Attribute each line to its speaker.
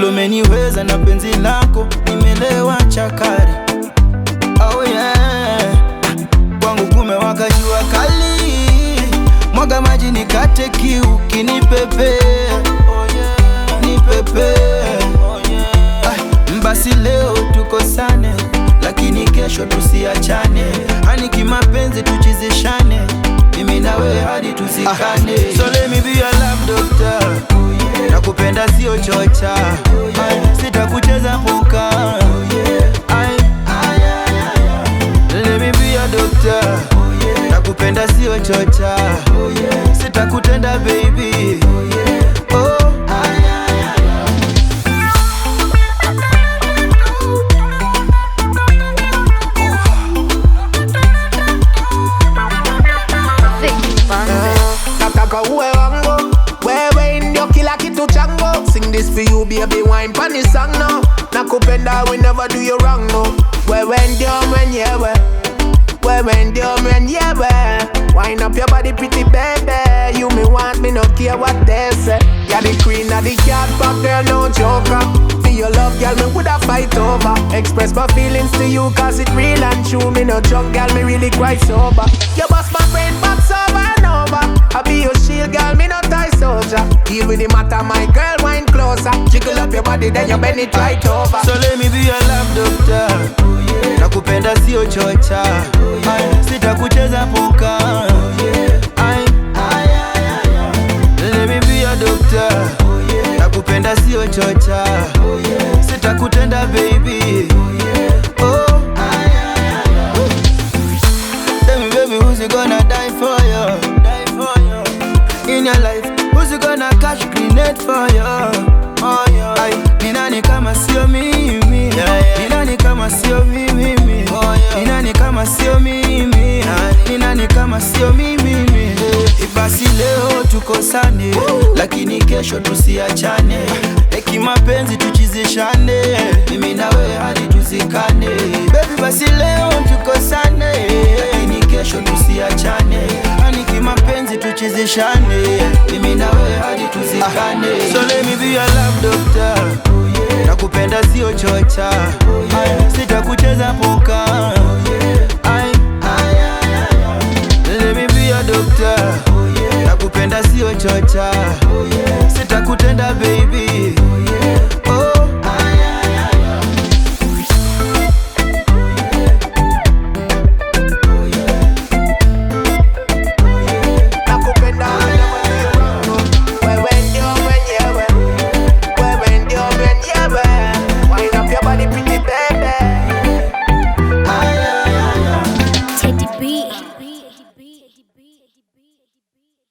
Speaker 1: vile umeniweza na penzi lako nimelewa chakari oh yeah. kwangu kumewaka jua kali mwaga maji nikate kiu kinipepe oh yeah. nipepe oh yeah. ah, basi leo tukosane lakini kesho tusiachane hani kimapenzi tuchizishane mimi na wewe hadi tuzikane so let me be your love doctor nakupenda sio chocha Ay, sitakucheza puka Ay, let me be your doctor nakupenda sio chocha sitakutenda baby oh.
Speaker 2: Vicky Bandes.
Speaker 3: nataka uwe wangu wewe ndio kila kitu changu sing this for you baby wine pani song no nakupenda we never do you wrong no wewe ndio mwenyewe wewe ndio mwenyewe Wind up your body pretty baby You me want me no care what they say You're the queen of the cat but girl no joker For your love girl me woulda fight over Express my feelings to you cause it real and true Me no drunk girl me really quite sober You bust my brain box over and over I be your shield girl me no tie soldier Deal with the matter my girl wind closer Jiggle up your body then you bend it right over
Speaker 1: So let me be your love doctor Nakupenda sio chocha Ay, Sitakucheza puka Ay, Let me be your doctor Nakupenda sio chocha Sitakutenda baby Oh Tell me baby who's you gonna die for you Die for you In your life Who's you gonna catch grenade for you Oh yeah Ay, ni nani kama sio mimi Ni nani kama sio mimi Ni nani kama sio mimi Ni nani kama sio mimi Basi leo tukosane Lakini kesho tusiachane Eki mapenzi tuchizishane Mimi na wewe hadi tuzikane Baby basi leo tukosane Lakini kesho tusiachane Hani kimapenzi tuchizishane Mimi na wewe hadi tuzikane So let me be your love doctor Nakupenda sio chocha Ay,